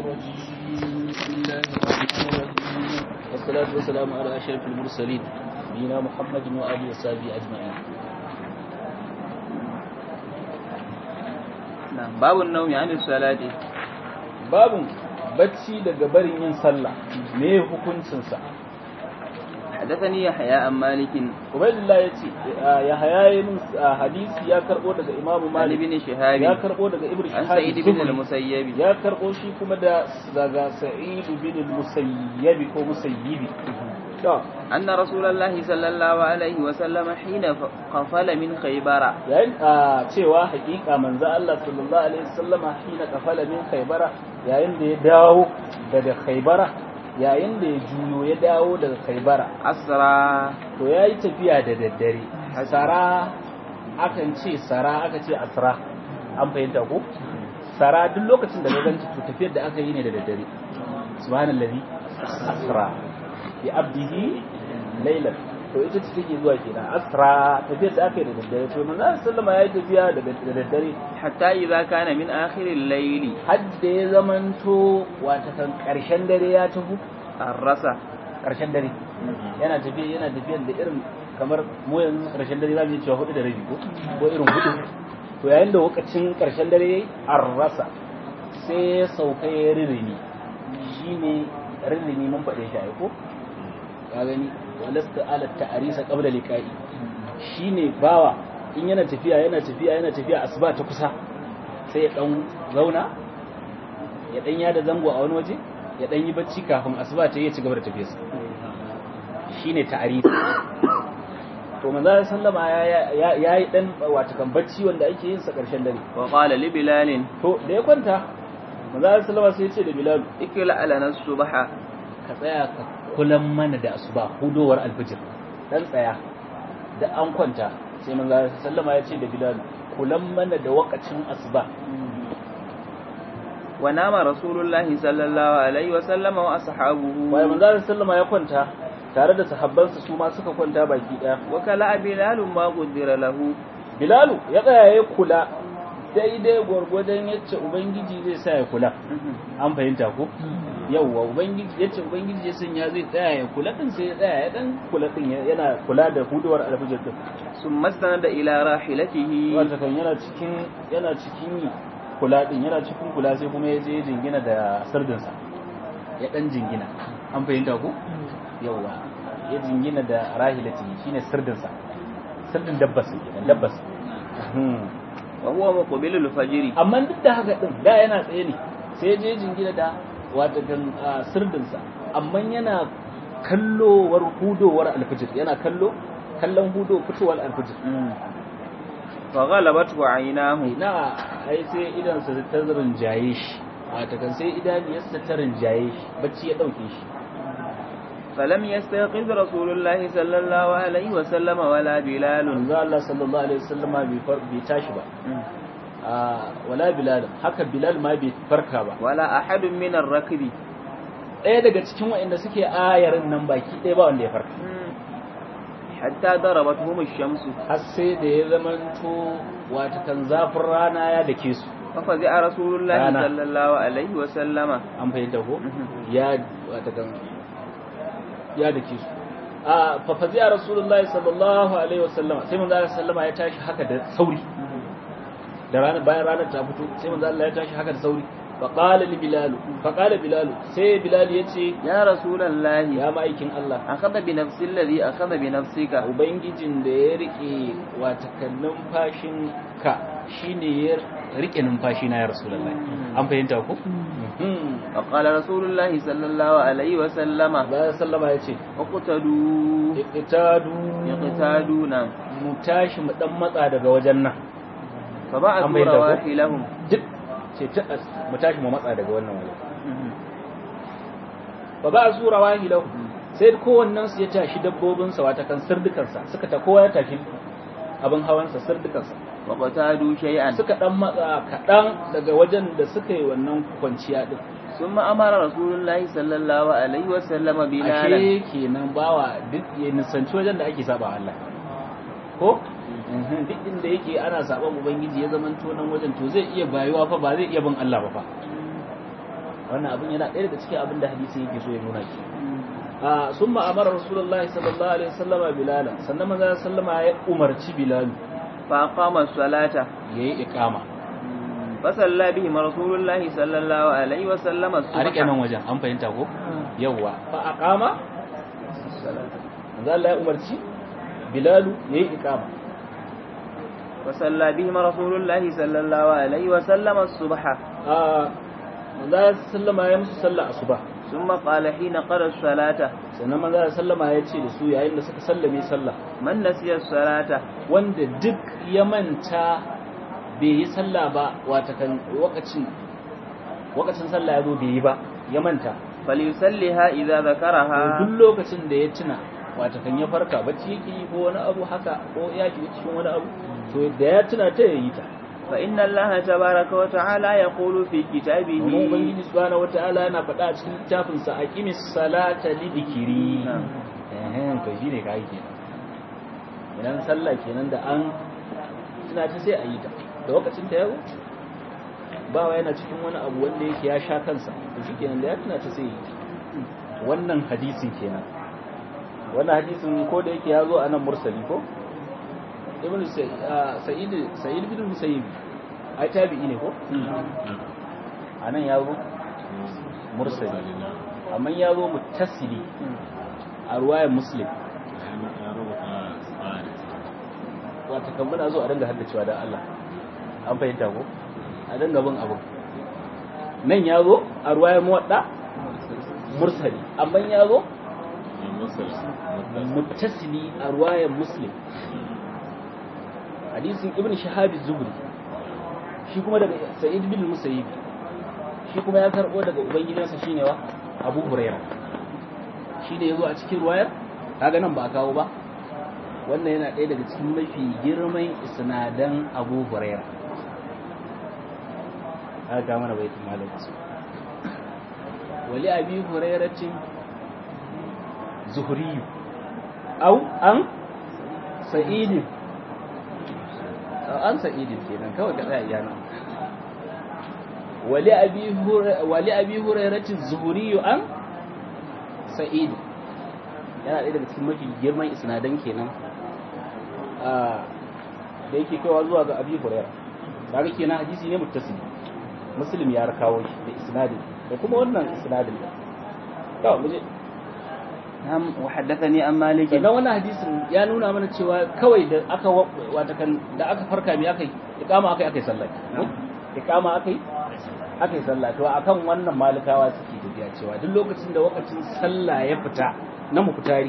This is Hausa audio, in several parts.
الرجيم بسم الله الرحمن الرحيم والصلاة والسلام على أشرف المرسلين نبينا محمد وآله وصحبه أجمعين babu naumi an salati babun bacci daga barin yin sallah me hukuncin sa hadathani yahya an malikin ubaydullah yace ya haya min hadisi ya karbo daga imam ali malik bin shihab ya karbo daga ibnu an shihab sa'id bin az-Zuhri. al-musayyib ya karbo shi kuma da daga sa'id bin al-musayyib ko musayyibi to anna rasulullahi sallallahu alaihi wa sallam hina qafala min khaybara yayin a cewa hakika manzo Allah sallallahu alaihi wasallama hina kafala min khaybara yayin da ya dawo daga khaybara yayin da ya juyo ya dawo daga khaybara asra to yayi tafiya da daddare sara akan ce sara aka ce asra an fahimta ko sara duk lokacin da ka ganci to tafiyar da aka yi ne da daddare subhanallazi asra bi abdihi laylan to ita ce take zuwa kenan asra tafiyar da aka yi da daddare to manzo sallama yayi tafiya da da daddare hatta idza kana min akhir al-layli har da ya zamanto wata kan karshen dare ya tafi arrasa karshen dare yana tafiya yana tafiya da irin kamar mu yanzu karshen dare zamu yi cewa hudu da rabi ko ko irin hudu to yayin da lokacin karshen dare yayi arrasa sai ya sauka ya ririni shine ririni mun faɗe shi ai ko ka gani walasta ala ta'arisa qabla liqa'i shine bawa in yana tafiya yana tafiya yana tafiya asuba ta kusa sai ya dan zauna ya dan yada zango a wani waje ya dan yi bacci kafin asuba ta yi ya ci gaba da tafiyarsa shine ta'arif to manzo sallama ya ya yi dan wato kan bacci wanda ake yin sa karshen dare wa qala li bilal to da ya kwanta manzo sallama sai ya ce da bilal ikla alana subha ka tsaya ka kulan mana da asuba hudowar alfijir dan tsaya da an kwanta sai manzo sallama ya ce da bilal kulan mana da wakacin asuba wa nama rasulullahi sallallahu alaihi wa sallam wa ashabuhu bayan manzo sallama ya kwanta tare da sahabbansa su ma suka kwanta baki daya wa kala bilal ma qaddara lahu bilalu ya tsaya ya kula daidai gwargwadon yacce ubangiji zai sa ya kula an fahimta ko yauwa ubangiji yace ubangiji ya sanya zai tsaya ya kula din sai ya tsaya ya dan kula din yana kula da huduwar alfajir din summa sanada ila rahilatihi wata kan yana cikin yana cikin yi kula din yana cikin kula sai kuma ya je jingina da sardinsa ya dan jingina an fahimta ko yauwa ya jingina da rahilati shine sardinsa sardin dabbas kenan dabbas wa huwa muqbilul fajr amma duk da haka din da yana tsaye ne sai ya je jingina da wata gan sirdinsa amma yana kallowar hudowar alfijir yana kallo kallon hudo fitowar alfijir fa ghalabatu aynahu ina ai sai idan sa ta rinjaye shi wata kan sai idaniyarsa ta rinjaye shi bacci ya dauke shi فلم يستيقظ رسول الله صلى الله عليه وسلم ولا بلال manzo Allah sallallahu alaihi wasallama bai far bai tashi ba a wala bilal haka bilal ma bai farka ba ولا أحد من الركب ɗaya daga cikin waɗanda suke ayarin nan baki ɗaya ba wanda ya farka حتى ضربتهم الشمس har sai da ya zamanto wata kan zafin rana ya dake su ففزع رسول الله رانا. صلى الله عليه وسلم an fahimta ko ya wata kan ya dake su a fafazi a rasulullahi sallallahu alaihi wasallama sai manzo Allah sallama ya tashi haka da sauri da ranar bayan ranar ta fito sai manzo Allah ya tashi haka da sauri fa qala li bilal fa qala bilal sai bilal yace يا رسول الله ya ma'aikin Allah أخذ بنفس الذي أخذ بنفسك ubangijin da ya rike wata kan numfashin ka shine ya rike numfashi na ya rasulullahi an fahimta ko فقال رسول الله صلى الله عليه وسلم bayan sallama yace اقتدوا iqtadu يقتادون mu tashi mu dan matsa daga wajen nan فبعثوا أما يدعو. رواحلهم duk ce ta mu tashi mu matsa daga wannan wajen fa ba su rawahi lahu sai kowannen su ya tashi dabbobin sa wata kan sirdukan sa suka ta kowa ya tashi abin hawan sa sirdukan sa وقتادوا شيئا suka dan matsa kadan daga wajen da suka yi wannan kwanciya din ثم أمر رسول الله صلى الله عليه وسلم بلالا ashe kenan bawa duk ya nisanci wajen da ake saba Allah ko Mhm, duk inda yake ana saban ubangiji ya zaman nan wajen to zai iya bayuwa fa ba zai iya bin Allah ba fa wannan abin yana ɗaya daga cikin abin da hadisi yake so ya nuna ki a summa amara rasulullahi sallallahu alaihi wasallama bilal sannan manzo sallama ya umarci bilal fa qama salata yayi iqama fa salla bihi rasulullahi sallallahu alaihi wasallama a rike nan wajen an fahimta ko yawa fa aqama manzo Allah ya umarci bilal yayi iqama fa salla bihi rasulullahi sallallahu alaihi wasallama subha a manzo sallama ya musu sallah asuba ثم قال حين قرأ الصلاة sannan manzo sallama ya ce da su yayin da suka sallame sallah من نسي الصلاة wanda duk ya manta bai yi sallah ba wata kan wakacin wakacin sallah ya zo bai yi ba ya manta فليصليها إذا ذكرها duk lokacin da ya tuna wata kan ya farka bacci yake yi ko wani abu haka ko ya shiga cikin wani abu to da ya tuna ta yayi ta فإن الله تبارك وتعالى يقول في كتابه amma ubangiji subhanahu wataala yana faɗa a cikin littafin sa aqimis salata li dhikri eh to shine kai kenan idan sallah kenan da an tuna ta sai a yi ta da lokacin ta yau ba wa yana cikin wani abu wanda yake ya sha kansa to shikenan da ya tuna ta sai yi wannan hadisin kenan wannan hadisin ko da yake ya zo a nan mursali ko ibn sa'id sa'id bin musayyib ai tabi'i ne ko anan ya zo mursali amma ya zo muttasili a ruwayar muslim wata kan muna zo a dinga haddacewa da Allah an fahimta ko a dinga bin abu nan ya zo a ruwayar muwadda mursali amma ya zo muttasili a ruwayar muslim hadisin ibn shahabi zuhri shi kuma daga sa'id bin musayyib shi kuma ya karbo daga ubangidansa shine wa abu hurairah shi ne yazo a cikin ruwayar kaga nan ba a kawo ba wannan yana ɗaya daga cikin mafi girman isnadan abu hurairah aka ga mana baitul malik wali abi hurairatin zuhri au an sa'idin an sa'idin kenan kawai ka tsaya iyana wali abi wali abi hurairati zuhuri an sa'id yana ɗaya daga cikin mafi girman isnadan kenan a da yake kaiwa zuwa ga abi hurairah kaga kenan hadisi ne muttasil muslim ya kawo shi da isnadin da kuma wannan isnadin to muje نعم وحدثني عن مالك sannan wannan hadisin ya nuna mana cewa kawai da aka wata kan da aka farka me aka yi iqama aka yi aka yi sallah iqama aka yi aka yi sallah to akan wannan malikawa suke tafiya cewa duk lokacin da lokacin sallah ya fita na mukutari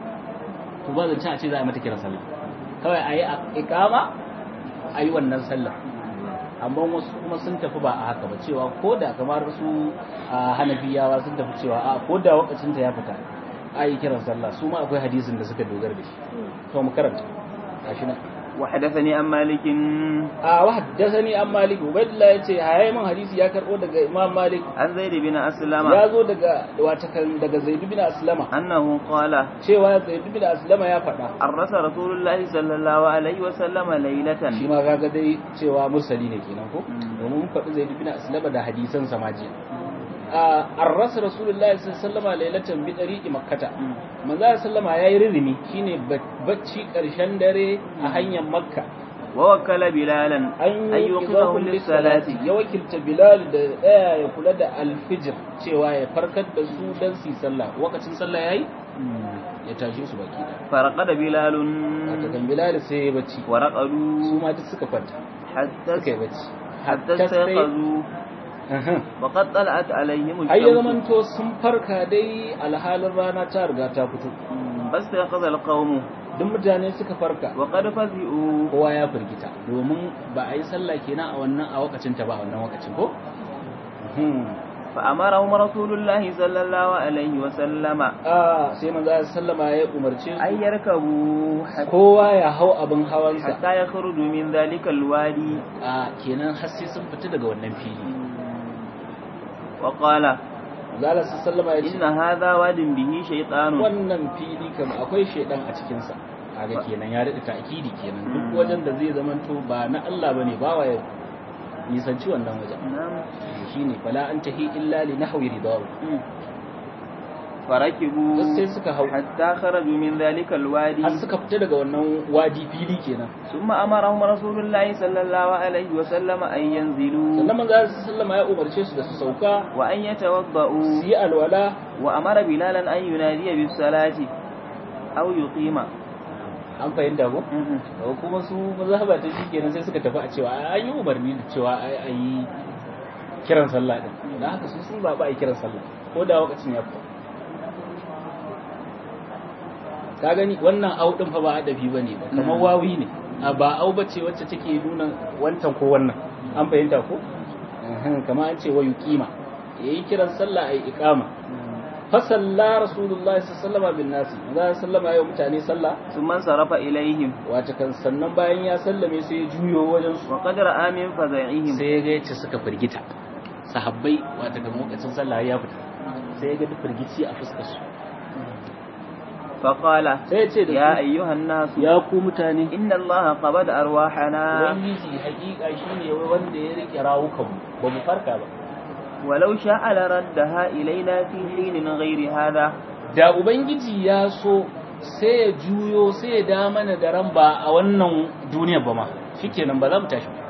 to ba zan ci a ce za a yi mata kiran sallah kawai a yi iqama a yi wannan sallah amma wasu kuma sun tafi ba a haka ba cewa ko da kamar su hanafiyawa sun tafi cewa a ko da lokacin ta ya fita ayi kiran sallah su ma akwai hadisin da suka dogara da shi to mu karanta gashi nan وحدثني عن مالك a wa haddathani an malik ubaydullah yace hayayi man hadisi ya karbo daga imam malik عن زيد بن أسلم ya zo daga watakan daga zaid bin aslama أنه قال cewa zaid bin aslama ya faɗa عرس رسول الله صلى الله عليه وسلم ليلة shi ma kaga dai cewa mursali ne kenan ko Mm. domin mun faɗi zaid bin aslama da hadisan samaji a arras rasulullahi sallallahu alaihi wasallam lailatan bi tariqi makkata manzo sallama yayi rizini shine bacci karshen dare a hanyar makka ووكل بلالا an أن yi يوقظه للصلاة ya wakilta bilal da tsaya ya kula da alfijir cewa ya farkar da su dan su yi sallah lokacin sallah yayi ya tashi su baki da فرقد بلال haka kan bilal sai ya bacci su ورقدوا ma duk suka kwanta حتى suka yi bacci حتى sai استيقظوا Aha. وقد طلعت عليهم ai ya الشمس zamanto sun farka dai alhalin rana ta riga ta fito فاستيقظ القوم duk mutane suka farka وقد فزئوا kowa ya firgita domin ba a yi sallah kenan a wannan a wakacin ta ba a wannan wakacin ko Mhm. فأمرهم رسول الله صلى الله عليه وسلم a sai manzo ya sallama ya umarce أن su يركبوا حتى kowa ya hau abin hawansa حتى يخرجوا من ذلك الوادي a kenan har sai sun fita daga wannan fili وقال manzo Allah sallama ya ce إن هذا واد به شيطان wannan fili kam akwai shedan a cikin sa kaga kenan ya rika ta'kidi kenan duk wajen da zai zamanto ba na Allah bane ba wa nisanci wannan wajen نعم shine fala an tahi illa li nahwi ridahu فركبوا sai suka hau حتى خرجوا من ذلك الوادي har suka fita daga wannan wadi fili kenan ثم أمرهم رسول الله صلى الله عليه وسلم أن ينزلوا sannan manzo sallama ya umarce su da su sauka وأن يتوضأوا su yi alwala وأمر بلالا أن ينادي بالصلاة أو يقيم an fahimta ko da kuma su mazhaba ta shi kenan sai suka tafi a cewa an yi umarni da cewa a yi kiran sallah din da haka su sun zaɓa a yi kiran sallah ko da lokacin ya fita ka gani wannan au din fa ba adabi bane ba kamar wawi ne a ba au bace wacce take nuna wancan ko wannan an fahimta ko kamar an ce wa yuqima yayi kiran sallah ayi iqama fa salla rasulullahi sallallahu alaihi bin nasi za sallama yau mutane sallah ثم انصرف إليهم wata kan sannan bayan ya sallame sai ya juyo wajen su وقد رأى من فزعهم sai ya ga yace suka firgita sahabbai wata ga lokacin sallah ya fita sai ya ga duk firgici a fuskar su فقال sai ya ce da يا su أيها الناس ya ku mutane إن الله قبض أرواحنا ubangiji hakika shine wanda ya rike rawukan ba mu farka ba ولو شاء لردها إلينا في حين غير هذا da ubangiji ya so sai ya juyo sai ya da mana da ran ba a wannan duniyar ba ma shikenan ba za mu tashi ba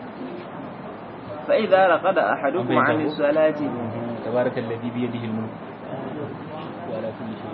فإذا رقد أحدكم عن أبيته. الصلاة تبارك الذي بيده الملك وعلى كل شيء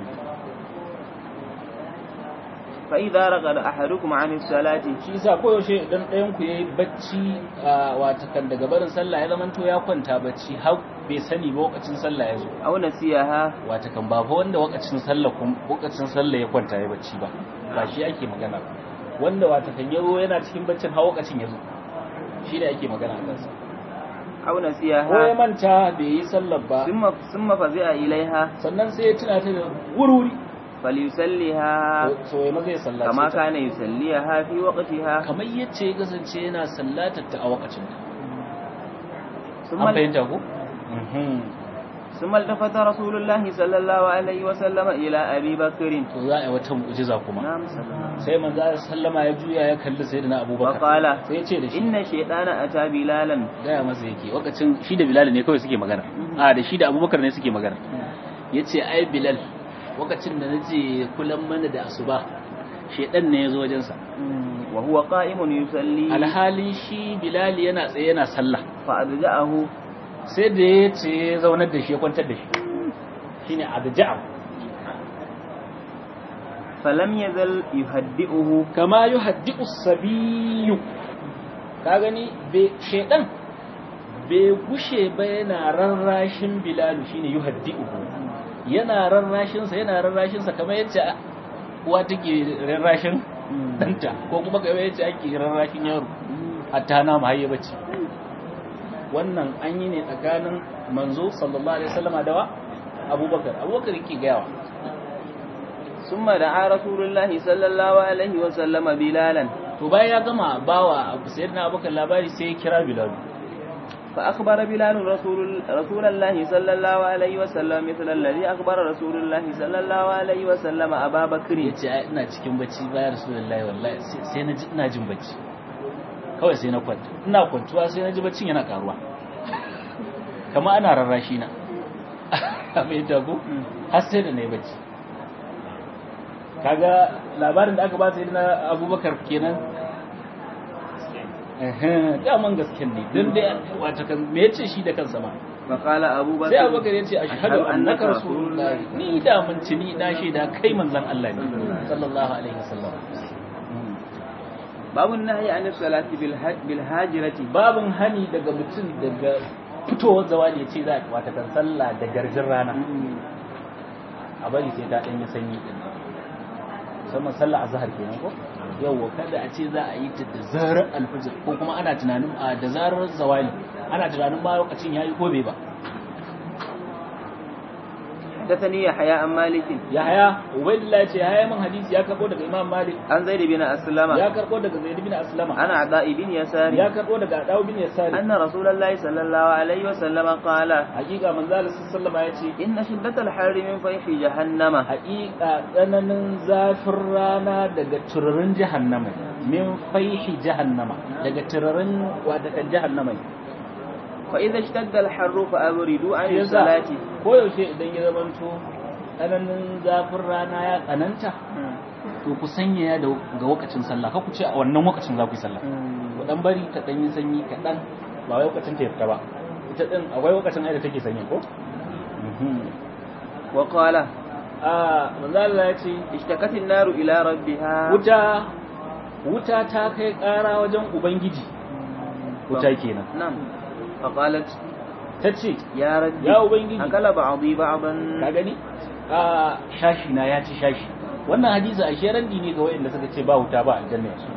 فإذا رقد أحدكم عن الصلاة shi yasa koyaushe idan ɗayan ku yayi bacci a watakan daga barin sallah ya zamanto ya kwanta bacci har bai sani ba lokacin sallah ya zo أو نسيها watakan ba fa wanda lokacin sallah kun lokacin sallah ya kwanta ya bacci ba ba shi ake magana ba wanda watakan ya zo yana cikin baccin har lokacin ya zo shi ne ake magana a kansa أو ko ya نسيها manta bai yi sallar ba ثم ثم فزع إليها sannan sai ya tuna ta da wuri فليسلها so ya maza ya sallace كما ta كان يسليها في وقتها kamar yace ya kasance yana sallatar ta a wakacin ta ثم an fahimta ko ثم التفت رسول الله صلى الله عليه وسلم إلى أبي بكر to za a yi wata mu'jiza kuma نعم صلى الله عليه وسلم. sai manzo Allah sallama ya juya ya kalli sayyidina Abubakar وقال sai ya ce da shi إن الشيطان أتى بلالا gaya masa yake wakacin shi da Bilal ne kawai suke magana a da shi da Abubakar ne suke magana yace ai Bilal wakacin da nace kulan mana da asuba shedan ne yazo wajen sa وهو قائم يصلي alhalin shi Bilal yana tsaye yana sallah فأضجعه sai da ya ce ya zaunar da shi ya kwantar da shi shine adja'a فلم يزل يهدئه kama yuhaddi'u sabiyu ka gani be shedan bai gushe ba yana rarrashin bilalu shine yuhaddi'uhu yana rarrashin sa yana rarrashin sa kamar yadda uwa take rarrashin danta ko kuma kamar yadda ake rarrashin yaro hatta na mahayya bace wannan an yi ne tsakanin manzo sallallahu alaihi wasallama da wa abubakar abubakar yake gayawa ثم دعا رسول الله صلى الله عليه وسلم بلالا to bayan ya gama bawa sayyidina abubakar labari sai ya kira bilal فأخبر بلال رسول رسول الله صلى الله عليه وسلم مثل الذي أخبر رسول الله صلى الله عليه وسلم أبا بكر ya ce ai ina cikin bacci bayan rasulullahi wallahi sai sai na ji ina jin bacci kawai sai na kwanta ina kwantuwa sai na ji baccin yana karuwa kamar ana rarrashi na mai dago har sai da na yi bacci kaga labarin da aka ba sai na abubakar kenan Ehem, daman gasken ne don dai wata kan me yace shi da kansa ma فقال أبو sai بكر abubakar ya ce ashhadu annaka rasulullahi ni da mun ci ni na shaida kai manzon Allah ne sallallahu alaihi wasallam باب النهي عن الصلاة بالح- بالهاجرة babun hani daga mutum daga fitowar zawali ya ce za a wata kan sallah da garjin rana a bari sai ta ɗanyi sanyi ɗin musamman sallah azhar kenan ko yawwa kada a ce za a yi ta da zarar alfajir ko kuma ana tunanin a da zarar zawali ana tunanin ma lokacin yayi ko bai ba وحدثني يحيى عن مالك yahaya ubaidillah ya ce yahaya min hadisi ya karbo daga imam malik عن زيد بن أسلم ya karbo daga zaid bin aslama عن عطاء بن يسار ya karbo daga adaw bin yasari أن رسول الله صلى الله عليه وسلم قال hakika manzo Allah sallallahu alaihi ya ce إن شدة الحر من فيح جهنم hakika tsananin zafin rana daga turarin jahannama min faihi jahannama daga turarin wadakan jahannama فإذا اشتد الحر فأبردوا عن yasa الصلاة koyaushe idan ya zamanto tsananin zafin rana ya tsananta to ku sanya da ga wakacin sallah ka ku ce a wannan wakacin za ku yi sallah ku dan bari ta dan yi sanyi kaɗan ba wai wakacin ta fita ba ita din akwai wakacin ai da take sanyi ko وقال a manzo Allah ya ce اشتكت النار إلى ربها wuta wuta ta kai ƙara wajen ubangiji wuta kenan نعم فقالت ta ce يا ربي ya ubangiji أكل بعضي بعضا ka gani a shashi na ya ci shashi wannan hadisi a sheran ne ga wayanda suka ce ba wuta ba aljanna yanzu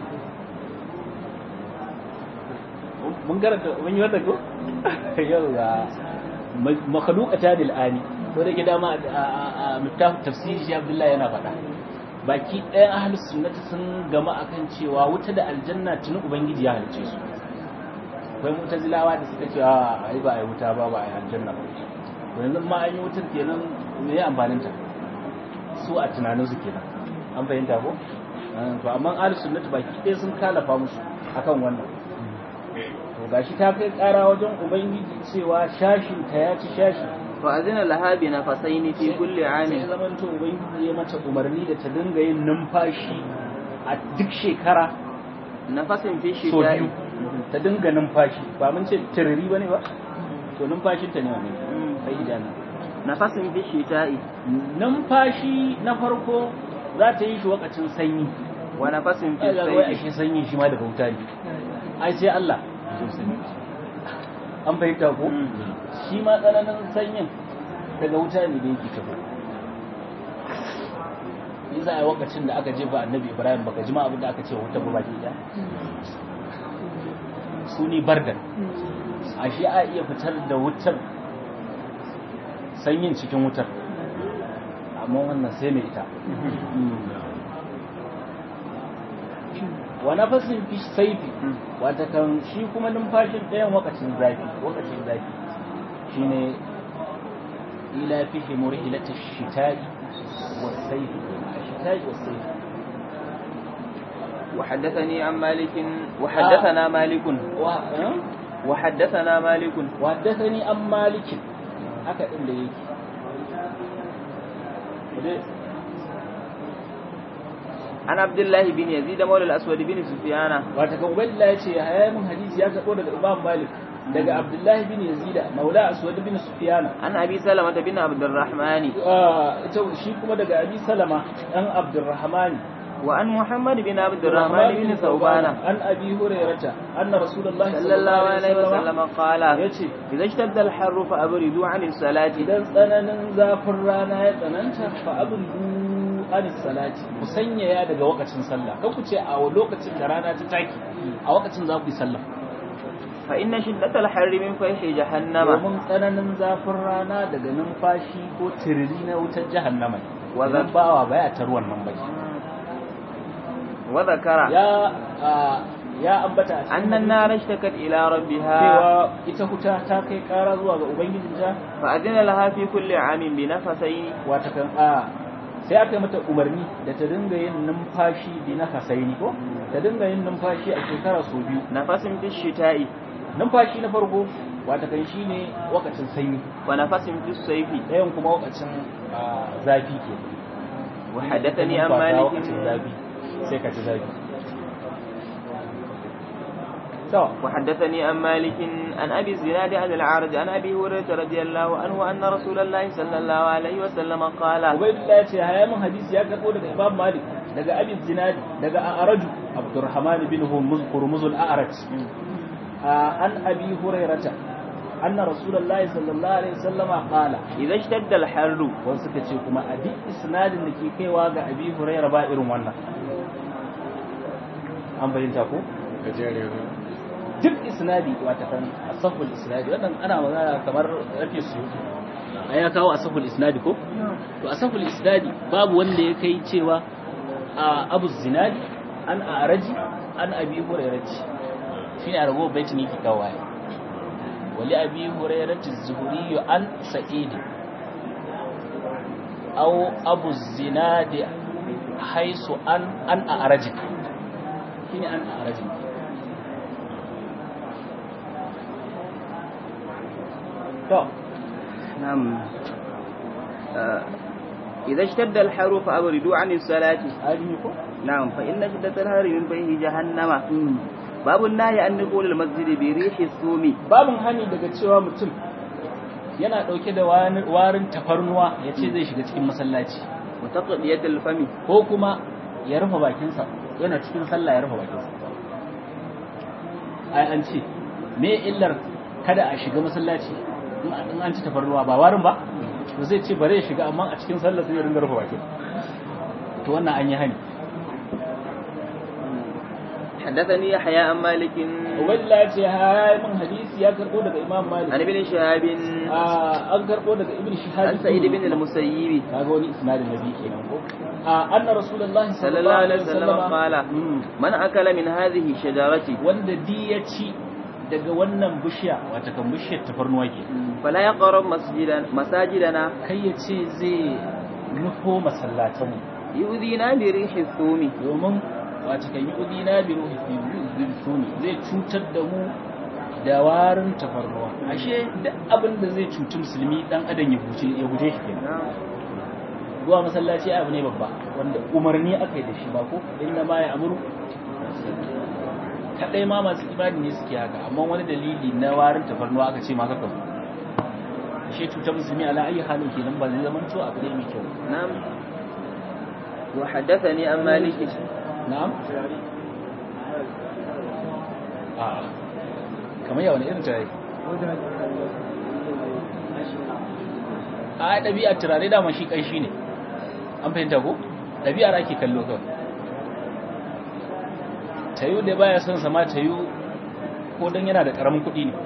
mun karanta mun yi wannan ko yau ga makhluqata lil ani to da gida ma a miftah tafsiri shi Abdullahi yana faɗa baki ɗayan ahlus sunnati sun gama akan cewa wuta da aljanna tuni ubangiji ya halice su akwai mutazilawa da suka ce a ai ba ai wuta ba ba ai aljanna ba to yanzu ma an yi wutar kenan me ya amfanin ta su a tunanin su kenan an fahimta ko to amma ahlus sunnati baki ɗaya sun kalafa musu akan wannan to gashi ta kai ƙara wajen ubangiji cewa shashin ta ya ci shashi فأذن لها بنفسين في كل sai عام zaman to ubangiji ya mata umarni da ta dinga yin numfashi a duk shekara نفس في so الشتاء biyu ta dinga numfashi ba mun ce tiriri bane ba to numfashin ta ne wannan مم. sai idana نفس في الشتاء numfashi na farko za ta yi shi wakacin sanyi ونفس في ai ga wai الصيف ashe sanyi shi ma daga wuta ne ai sai Allah an fahimta ko مم. shi ma tsananin sanyin daga wuta ne da yake tafi yasa a lokacin da aka jefa annabi ibrahim baka jima abin da aka ce wuta ba baki ɗaya su ni bardan a shi a iya fitar da wutar sanyin cikin wutar amma wannan sai mai ita wa nafasin fi saifi wata kan shi kuma numfashin ɗayan wakacin zafi wakacin zafi shine ila fihi murhilati shita'i was-sayf shita'i was-sayf وحدثني عن مالك وحدثنا مالك wa eh? وحدثنا مالك wa haddathani an malik haka din da yake Dai, عن عبد الله بن يزيد مولى الأسود بن سفيان wata kan ubaidillah ya ce ya mun hadisi ya karɓo daga imam malik daga abdullahi bin yazida maula aswad bin sufyana عن أبي سلمة بن عبد الرحمن Ah, ita shi kuma daga abi salama dan abdurrahmani وعن محمد بن عبد الرحمن بن ثوبان an abi hurairata anna rasulullahi صلى الله عليه وسلم قال yace إذا اشتد الحر فأبردوا عن الصلاة idan tsananin zafin rana ya tsananta fa abdu anis salati ku sanyaya daga wakacin sallah kan ku ce a lokacin da rana ta taki a wakacin za ku yi sallah فإن شدة الحر من فيح جهنم domin tsananin zafin rana daga numfashi ko tiriri na wutar jahannama ne Wazan- idan bawa baya tar wannan bai وذكر ya ah, ya ambata a cikin أن النار اشتكت إلى ربها cewa ita wuta ta kai kara zuwa ga ubangijinta فأذن لها في كل عام بنفسين wata kan a sai aka yi mata umarni da ta dinga yin numfashi bi na hasaini ko ta dinga yin numfashi a shekara sau biyu نفس في الشتاء numfashi na farko wata kan shi ne wakacin sanyi ونفس في الصيف ɗayan kuma wakacin ah, zafi ke وحدثني عن Numfasa مالك wakacin zafi sai ka ci zafi to وحدثني عن مالك عن أبي الزناد عن العارج عن أبي هريرة رضي الله عنه أن رسول الله صلى الله عليه وسلم قال Ubaidullah ya ce haya min hadisi ya karɓo daga Imam Malik daga Abi Zinadi daga A'raju Abdurrahman bin Hurmuz Hurmuz al-A'raj an Abi Hurairata anna Rasulullahi sallallahu alaihi wasallama qala إذا اشتد الحر wasu suka ce kuma a duk isnadin da ke kaiwa ga Abi Huraira ba irin wannan an bayyanta ko duk isnadi wata kan asahul isnadi wannan ana magana kamar rafi su a ya kawo asahul isnadi ko to asahul isnadi babu wanda ya kai cewa a abu zinadi an a araji an abi hurairati shine a rago baitin yake kawo ya wali abi hurairati zuhuri an sa'id aw abu zinadi haisu an an a araji shine an a araji to نعم آه، إذا اشتد الحر فأبردوا عن الصلاة hali ko نعم فإن شدة الحر من فيه جهنم باب النهي عن دخول المسجد بريح الثوم babin hani daga cewa mutum yana dauke da wani- warin tafarnuwa ya ce zai shiga cikin masallaci وتقضية الفم ko kuma ya rufe bakinsa yana cikin sallah ya rufe bakinsa ai an ce me illar kada a shiga masallaci in an- in an ci tafarnuwa ba warin ba to zai ce bare ya shiga amma a cikin sallah sai ya ringa rufe bakin to wannan an yi hani حدثني يحيى عن مالك ubaidillah ya ce ha min hadisi ya karbo daga imam malik عن ابن شهاب Ah, an karbo daga ibn shihab عن سعيد بن المسيب kaga wani isnadin nabi kenan ko a anna rasulullahi صلى الله عليه وسلم قال Mm. من أكل من هذه الشجرة wanda di ya ci daga wannan bishiya wata kan bishiyar tafarnuwa ke فلا يقرب مسجدنا مساجدنا kai ya ce zai nufo masallatanmu يؤذينا بريح الثوم domin wata kan yi udina bi ruhi fi suni zai cutar da mu da warin tafarnuwa ashe duk abin da zai cuci musulmi dan adam ya guje ya guje shi kenan نعم zuwa masallaci abu ne babba wanda umarni aka yi da shi ba ko inda ma ya amuru kadai ma masu imani ne suke haka amma wani dalili na warin tafarnuwa aka ce ma kaka zo shi cutar musulmi ala ayi halin kenan ba zai zama to abu ne mai kyau نعم وحدثني عن مالك na'am a kamar yawan irin tare a ɗabi'ar turare dama shi ƙanshi ne an fahimta ko ɗabi'ar ake kallo kawai tayu da baya son sama tayu ko don yana da ƙaramin kuɗi ne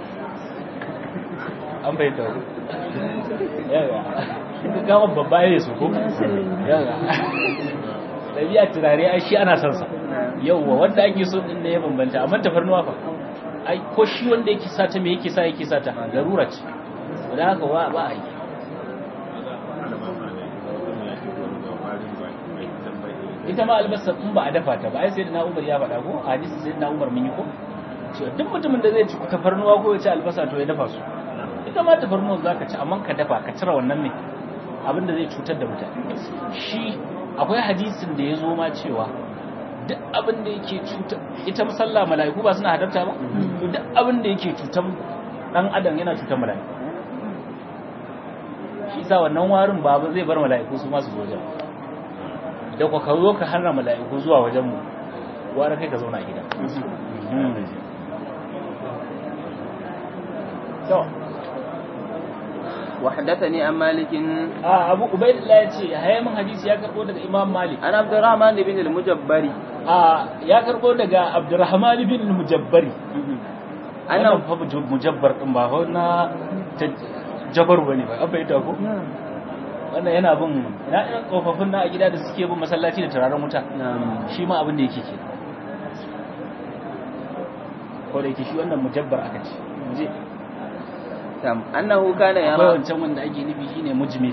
an fahimta ko yawa gama babba ya yi su ko yawa ɗabi'ar turare ai shi ana son sa yauwa wanda ake so din ne ya bambanta amma tafarnuwa fa ai ko shi wanda yake sata me yake sa yake sata garura ce da haka ba ba ai ita ma albasa in ba a dafa ta ba ai sai na Umar ya faɗa ko a hadisi sai na Umar mun yi ko cewa duk mutumin da zai ci tafarnuwa ko ya ci albasa to ya dafa su ita ma tafarnuwa zaka ci amma ka dafa ka cire wannan ne abinda zai cutar da mutane shi akwai hadisin da ya zo ma cewa duk abin da yake cutar ita musalla mala'iku ba suna hadarta ba to duk abin da yake cutar dan adam yana cutar mala'iku shi sa wannan warin ba zai bar mala'iku su masu wajen da ku ka zo ka hana mala'iku zuwa wajen mu wara kai ka zauna a gida to وحدثني عن مالك a abu ubaidillah ya ce hayamin hadisi ya karbo daga imam malik عن عبد الرحمن بن المجبري a ya karbo daga abdurrahman bin mujabbari أنا wannan fa muj- mujabbar din ba fa na ta- jabar bane ba an bayyana ko wannan yana bin ina irin tsofaffin na a gida da suke bin masallaci da turaren wuta نعم shi ma abin da yake ke ko da yake shi wannan mujabbar aka ce muje نعم أنه كان akwai يرى wancan wanda ake nufi shine mujmil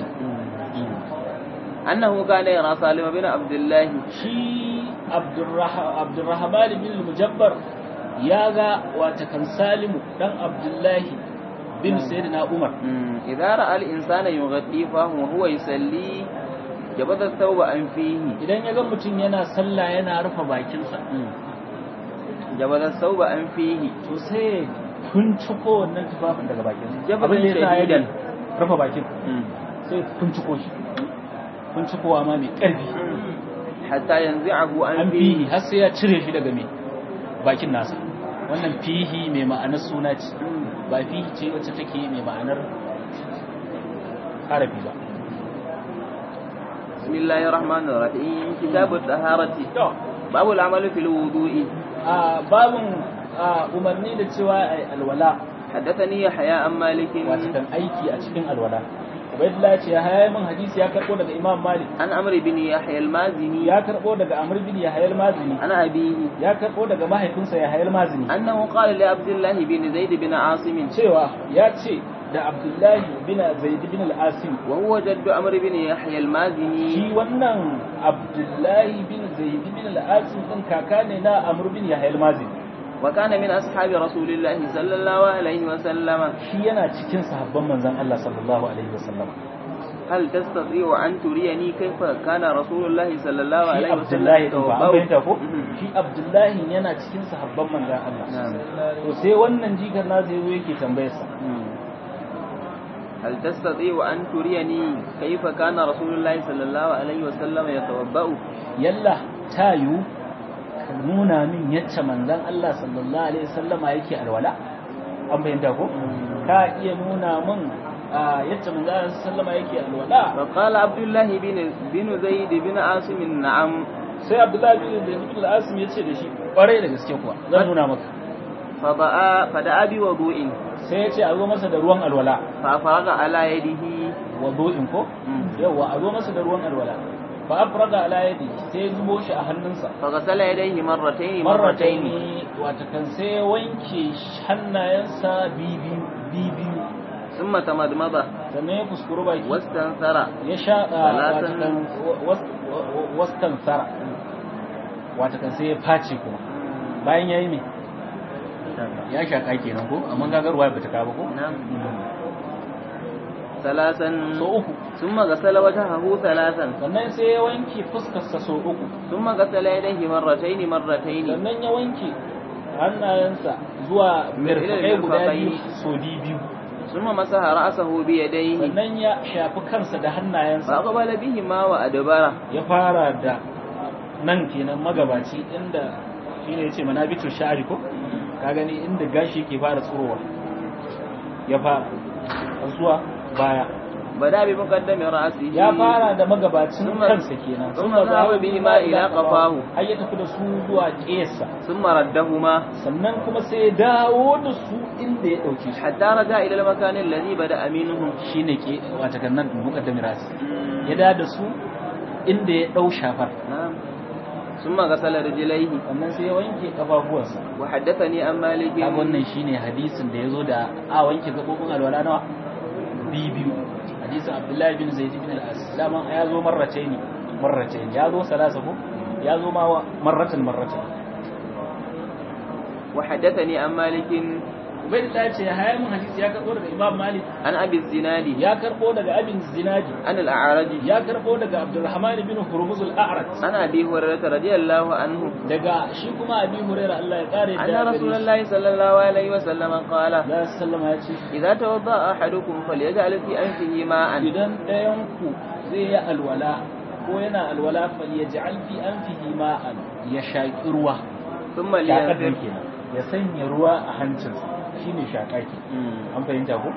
أنه كان يرى سالم بن عبد الله shi Abdurrah- abdurrahman bin mujabbar ya ga wata kan salimu dan abdullahi bin sayyidina umar مم. إذا رأى الإنسان يغطي فاه وهو يصلي جبت الثوب عن فيه idan ya ga mutum yana sallah yana rufe bakinsa جبت الثوب عن فيه to sai tunciko wannan tufafin daga bakinsa Jabalin abin da ya sa ya shadidan. rufe bakin مم. sai tunciko shi tuncikowa ma mai ƙarfi حتى ينزعه عن an فيه fihi har sai ya cire shi daga mai bakin nasa wannan fihi mai ma'anar suna ce ba fihi ce wacce take mai ma'anar harafi ba بسم الله الرحمن الرحيم كتاب الطهارة to باب العمل في الوضوء a babin a umarni da cewa ai alwala حدثني يحيى عن مالك wato kan aiki a cikin alwala ubaidullah ce ya haya min hadisi ya karbo daga imam malik عن عمرو بن يحيى المازني ya karbo daga amr bin yahya al-mazini عن أبيه ya karbo daga mahaifinsa yahya al-mazini أنه قال لعبد الله بن زيد بن عاصم cewa ya ce da abdullahi bin zaid bin al-asim وهو جد عمرو بن يحيى المازني shi wannan abdullahi bin zaid bin al-asim din kaka ne na amr bin yahya al-mazini وكان من أصحاب رسول الله صلى الله عليه وسلم shi yana cikin sahabban manzon Allah sallallahu alaihi wasallam هل تستطيع أن تريني كيف كان رسول الله صلى الله shi عليه abdullahi وسلم din ba an يتوضأ؟ fahimta ko Mhm. shi abdullahi yana cikin sahabban manzon Allah نعم. to sai wannan jikan nasa yazo yake tambayar sa مم. هل تستطيع أن تريني كيف كان رسول الله صلى الله عليه وسلم يتوضأ yalla tayu ka nuna min yacce manzon Allah sallallahu alaihi wasallama yake alwala an fahimta ko ka iya nuna min a yacce manzon Allah sallallahu alaihi wasallama yake alwala فقال عبد الله بن بن زيد بن عاصم نعم sai Abdullahi bin Zaid bin al-Asim yace da shi kwarai da gaske kuwa zan nuna maka فدعا فدعا بوضوء sai yace a zo masa da ruwan alwala فأفرغ على يده wudu'in ko مم. yawa a zo masa da ruwan alwala fa afraga ala yadi sai ya zubo shi a hannunsa فغسل يديه مرتين marrataini wata kan sai ya wanke hannayensa bibiyu bibiyu ثم تمضمض sannan ya kuskuru baki واستنثر ya sha wata Salatan. kan wastan sara wata kan sai ya face kuma bayan yayi me ya shaka kenan ko amma gagarwa bata ka ba ko نعم ثلاثا so uku ثم غسل وجهه ثلاثا sannan sai ya wanke fuskarsa so uku ثم غسل يديه مرتين مرتين sannan ya wanke hannayensa zuwa mirfakai guda biyu so biyu ثم مسح رأسه بيديه sannan ya shafi kansa da hannayensa فأقبل بهما وأدبره ya fara da nan kenan magabaci inda shine yace manabitu sha'ri ko ka gani inda gashi ke fara tsurowa ya fara zuwa baya بدأ بمقدم رأسه ya fara da magabacin Summa- kansa kenan summa zahaba bihima ila qafahu. har ya tafi da su zuwa ƙesa ثم ردهما sannan kuma sai ya dawo da su inda ya dauke shi حتى رجع إلى المكان الذي بدأ منه shine ke wata gannan muqaddami rasi ya dawo da su inda ya dau shafar نعم ثم غسل رجليه sannan sai ya wanke kafafuwansa وحدثني عن مالك kaga wannan shine hadisin da yazo da a wanke gabobin alwala nawa biyu hadisin abdullahi bin zaid bin al-as dama ya zo marrataini marrataini ya zo salasa ko ya zo ma wa- marratan marratan وحدثني عن مالك ubaydullah ce ya haya mun hadisi ya karbo daga imam malik عن أبي الزناد ya karbo daga abin zinadi عن الأعرج ya karbo daga abdurrahman bin hurmuz al-a'raj عن أبي هريرة رضي الله عنه daga shi kuma abi hurairah Allah ya kare أن رسول الله صلى الله عليه وسلم قال Allah sallama ya ce إذا توضأ أحدكم فليجعل في أنفه ماء idan ɗayan ku zai yi alwala ko yana alwala fal yaj'al fi anfihi ma'an ya shaki ruwa ثم shakar لينفر kenan ya sanya ruwa a hancinsa shine shaka ke مم. an fahimta ko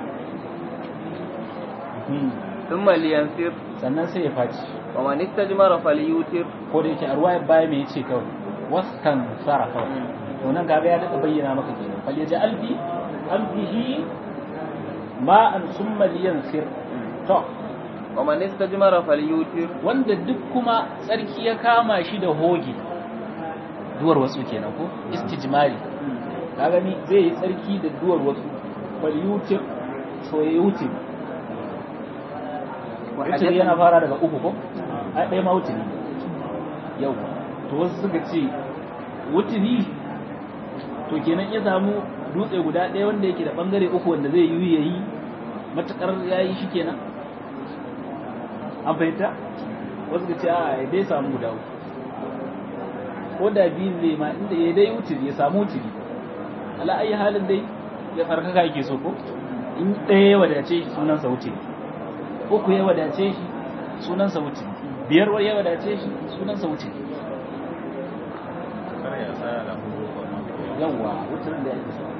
Mhm. ثم لينفر sannan sai ya faci ومن استجمر فليوتر ko da yake a ruwa baya me yace kawai waskan sara kawai to nan kaga ya daɗa bayyana maka kenan fal yaj'al fi anfihi ma'an summa liyansir to ومن استجمر فليوتر wanda duk kuma tsarki ya kama shi da hoge duwar wasu kenan ko istijmari ka gani zai yi tsarki da duwar wasu bal yutir so ya yutir wutir yana fara daga uku ko ai ɗaya ma wutiri yau to wasu suka ce wutiri to kenan ya samu dutse guda ɗaya wanda yake da ɓangare uku wanda zai yi yayi matuƙar ya yi shi kenan an fahimta wasu ka ce a ya dai samu guda uku ko da biyu zai ma inda ya dai wutiri ya samu wutiri ala ayi halin dai ya tsarkaka yake so ko in ɗaya ya wadace shi sunansa wutiri uku ya wadace shi sunansa wutiri biyar ya wadace shi sunansa wutiri yawwa wutirin da yake so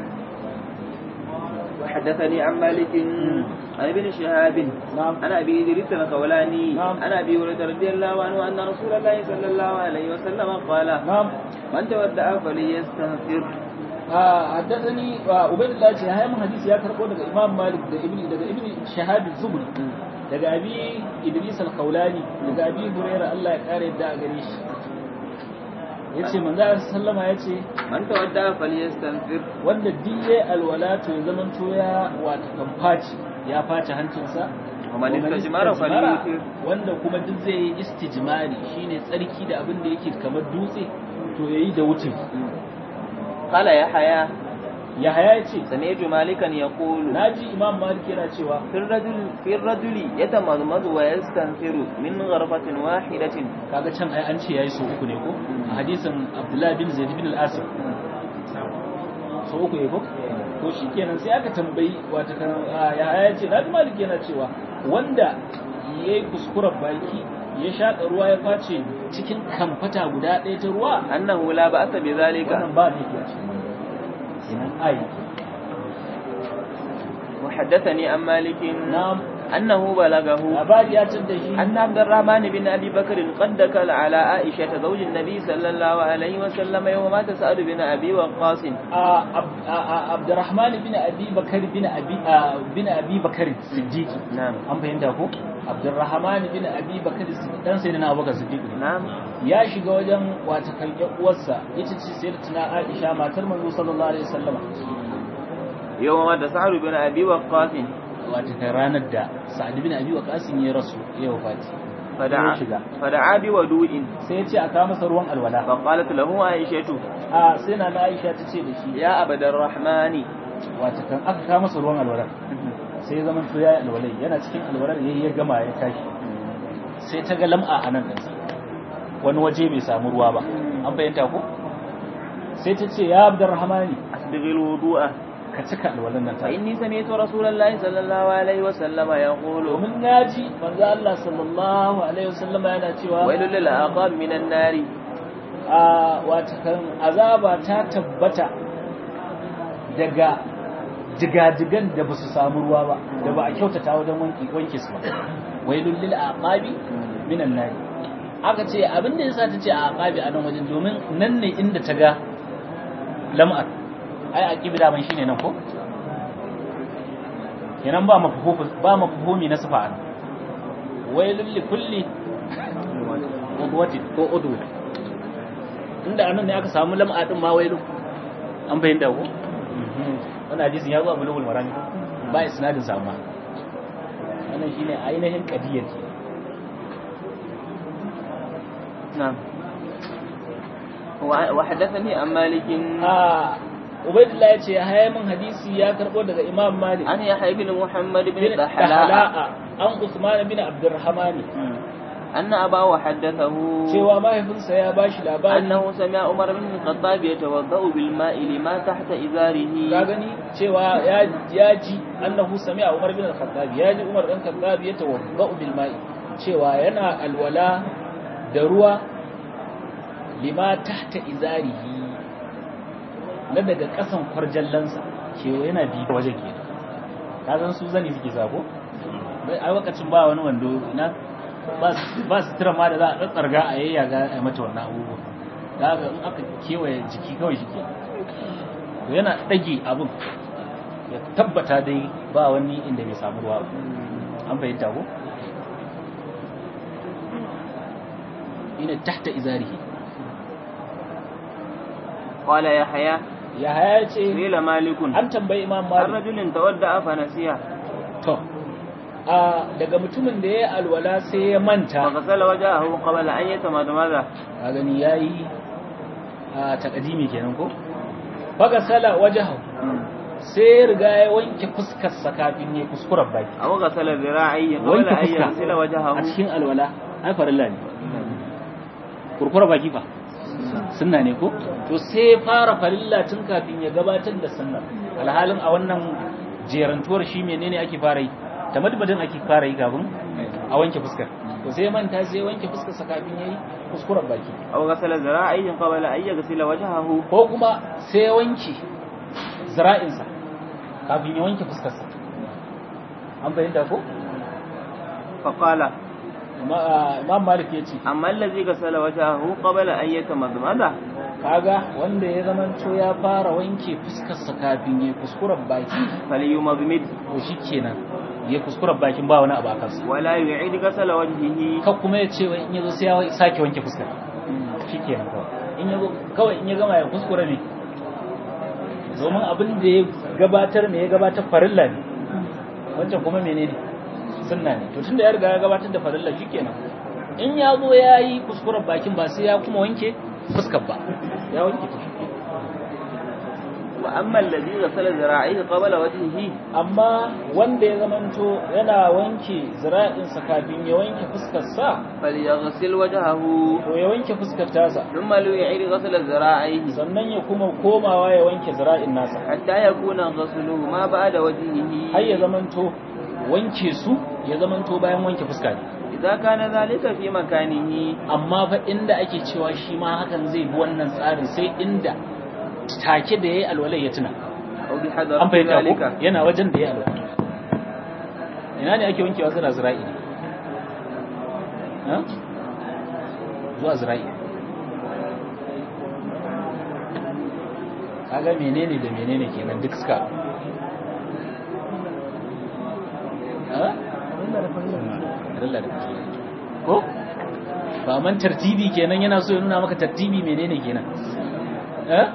وحدثني عن مالك عن ابن شهاب نعم عن ابي ادريس الخولاني نعم. عن ابي هريره رضي الله عنه ان رسول الله صلى الله عليه وسلم قال نعم من تودع فليستغفر حدثني عبيد الله ce ya mun hadisi ya karbo daga Imam Malik da Ibn daga Ibn Shahab az-Zuhri daga Abi Idris al-Khawlani daga Abi Hurairah Allah ya kare da gare shi yace manzo sallama yace man tawadda falyastanfir wanda diye alwala to ya zaman to ya wata kamfaci ya face hancinsa ومن استجمار فليوتر wanda kuma duk zai yi istijmari shine tsarki da abin da yake kamar dutse to yayi da wutin قال يحيى ya haya ce سمعت مالكا يقول naji imam malik yana cewa في الرجل في الرجل يتمضمض ويستنثر من غرفة واحدة kaga can ai an ce yayi so uku ne ko a hadisin abdullah bin zaid bin al-asim so uku ne ko to shikenan sai aka tambayi wata kan ya haya ce naji malik yana cewa wanda yayi kuskuren baki ya shaƙa ruwa ya face cikin kamfata guda ɗaya ta ruwa أنه لا بأس بذلك wannan ba ne ke cikin kenan ai وحدثني عن مالك na أنه بلغه labari ya tadda shi أن عبد الرحمن بن أبي بكر قد دخل على عائشة زوج النبي صلى الله عليه وسلم يوم مات سعد بن أبي وقاص a Ab- a- a- Abdurrahman bin Abi Bakar bin Abi a- bin Abi Bakar Siddiq نعم an fahimta ko Abdurrahman bin Abi Bakar Siddiq dan sayyidina Abubakar Siddiq ne نعم ya shiga wajen wata kan uwarsa ita ce sayyidatuna Aisha matar manzo sallallahu alaihi wasallam يوم مات سعد بن أبي وقاص wata kan ranar da Sa'ad bin Abi Waqqas ya rasu ya wafati فدعا ya shiga فدعا بودوء sai ya ce a kawo masa ruwan alwala فقالت له عائشة a sai na Aisha ta ce da shi يا عبد الرحمن wata kan aka kawo masa ruwan alwala sai ya zama to ya yi alwalai yana cikin alwalar yayi ya gama ya tashi sai ta ga lam'a a nan ɗansa wani waje bai samu ruwa ba an fahimta ko sai ta ce ya abdurrahmani أسبغ الوضوء ka cika alwalan nan ta فإني سمعت رسول الله صلى الله عليه وسلم يقول domin naji manzo Allah sallallahu alaihi wasallam yana cewa ويل للعقاب من النار a wata kan azaba ta tabbata daga digadigan da basu samu ruwa ba da ba a kyautata wajen wanki wanke su ba wailul lil aqabi minan nar aka ce abin da yasa ta ce aqabi a nan wajen domin nan ne inda ta ga lam'ar ai aqibi da ban shine nan ko kenan ba mafhumu ba mafhumi na sifa nan wailul li kulli udwatin ko udwa inda anan ne aka samu lam'a din ma wailu an bayyana ko wannan hadisin ya zo a bulugul marami ba isnadin sa ma wannan shine ainihin qadiyar ce نعم و- وحدثني عن مالك a ubaidullah ya ce ya haya min hadisi ya karbo daga imam malik عن يحيى بن محمد بن bin دحلاء dahla'a an usman bin abdurrahmani أن أباه حدثه cewa mahaifinsa ya bashi labari أنه سمع عمر بن الخطاب يتوضأ بالماء لما تحت ka إزاره gani cewa ya ya ji annahu sami'a umar bin al-khattab ya ji umar dan khattab ya tawaddau bil ma'i cewa yana alwala da ruwa lima tahta izarihi na daga kasan kwarjallansa cewa yana bi waje kenan ka san su zani suke sako a lokacin ba wani wando ina ba ba sutura ma da za a tsarga a yayyaga a mata wannan abubuwa da haka in aka kewaye jiki kawai shi kenan to yana ɗage abin ya tabbata dai ba wani inda bai samu ruwa ba an fahimta ko ina tahta izarihi قال يحيى ya haya ce قيل مالك an tambayi imam عن malik رجل تودأ فنسيه to a daga mutumin da ya yi alwala sai ya manta فغسل وجهه قبل أن يتمضمض a gani ya yi a takadimi kenan ko faga sala wajahu sai ya riga ya wanke fuskarsa kafin ya kuskuren baki أو غسل ذراعيه قبل wanke أن fuska يغسل وجهه a cikin alwala ai farilla ne kurkura baki fa sunna ne ko to sai ya fara farilla tun kafin ya gabatar da sunna alhalin a wannan jerantuwar shi menene ake fara yi tamadmadin ake fara yi kafin a wanke fuskar to sai ya manta sai ya wanke fuskarsa kafin yayi kuskuren baki أو غسل ذراعيه قبل أن يغسل وجهه ko kuma sai ya wanke zira'insa kafin ya wanke fuskarsa an fahimta ko فقال Ma- imam malik ya ce أما الذي غسل وجهه قبل أن يتمضمض kaga wanda ya zamanto ya fara wanke fuskarsa kafin ya kuskuren baki فليمضمد to shikenan ya kuskuren bakin ba wani abu a kansa ولا يعيد غسل وجهه ka kuma ya ce wai in yazo sai ya sake wanke fuskar shikenan kawai in yazo kawai in ya gama ya kuskure ne domin abin da ya gabatar me ya gabatar farilla ne wancan kuma menene sunna ne to tunda ya riga ya gabatar da farilla shikenan in ya zo ya yi kuskuren bakin ba sai ya kuma wanke fuskar ba ya wanke ta shikenan وأما الذي غسل ذراعيه قبل وجهه amma wanda ya zamanto yana wanke zira'insa kafin ya wanke fuskarsa فليغسل وجهه to ya wanke fuskar tasa ثم ليعيد غسل ذراعيه sannan ya kuma komawa ya wanke zira'in nasa حتى يكون غسله ما بعد وجهه har ya zamanto wanke su ya zamanto bayan wanke fuska ne إذا كان ذلك في مكانه amma fa inda ake cewa shi ma hakan zai bi wannan tsarin sai inda take da yayi alwalai ya tuna أو an بحضرة fahimta ذلك ko yana wajen da yayi alwalai ina ne ake wankewa zira zira'i ne ha zuwa zira'i kaga menene da menene kenan duk suka ha Allah da kake ko ba man tartibi kenan yana so ya nuna maka tartibi menene kenan eh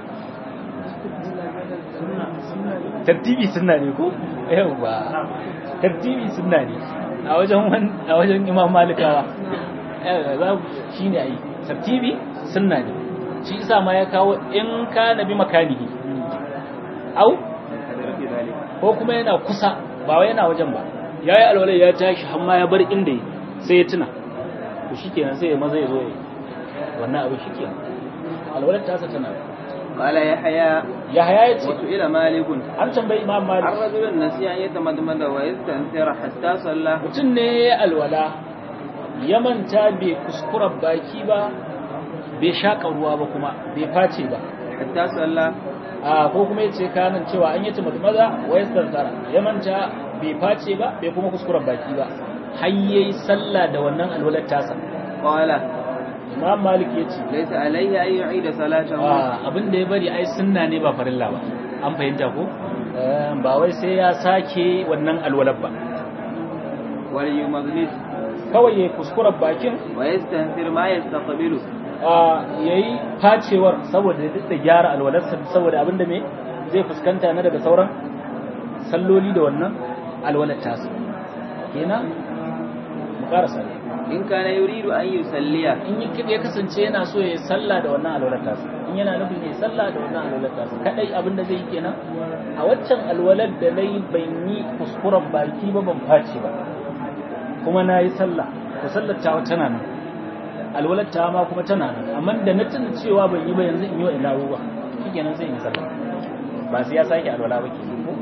tartibi sunna ne ko yawa tartibi sunna ne a wajen wan a wajen Imam Malikawa eh za shine ai tartibi sunna ne shi isa ma ya kawo in kana bi makanihi au ko kuma yana kusa ba wai yana wajen ba yayi alwala ya tashi har ma ya bar inda yi sai ya tuna to shikenan sai ya maza ya zo ya wannan abu shikenan alwalar ta tana قال يحيى Yahaya ya ce وسئل مالك an tambayi Imam Malik عن رجل نسي أن يتمدمد ويستنثر حتى صلى mutum ne ya alwala ya manta bai kuskura baki ba bai shaƙa ruwa ba kuma bai face ba حتى صلى a ko kuma yace kanan cewa an yi maza wa yastansara ya manta bai face ba bai kuma kuskuren baki ba har yayi sallah da wannan alwalar tasa قال Imam Malik yace ليس عليه أن يعيد صلاته a abin da ya bari ai sunna ne ba farilla ba an fahimta ko Eh, ba wai sai ya sake wannan alwalar ba وليمضمد kawai yayi kuskuren bakin ويستنثر ما يستقبله a yayi facewar saboda ya da gyara alwalarsa saboda abin da me zai fuskanta na daga sauran salloli da wannan alwalar tasa kenan mu karasa ne إن كان يريد أن يصلي in yi ya kasance yana so ya yi sallah da wannan alwalar tasa in yana nufin ya yi sallah da wannan alwalar tasa kadai abin da zai yi kenan a waccan alwalar da na yi ban yi kuskuren baki ba ban face ba kuma na yi sallah to sallar ta tana nan alwalar ta ma kuma tana nan amma da na tuna cewa ban yi ba yanzu in yi wa ina ruwa shikenan sai in yi sallah ba sai ya sake alwala ba ke ko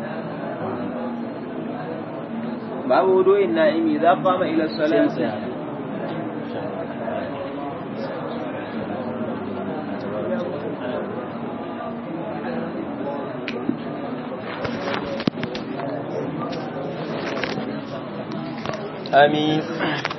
باب وضوء النائم إذا قام إلى sai mu الصلاة tsaya آمين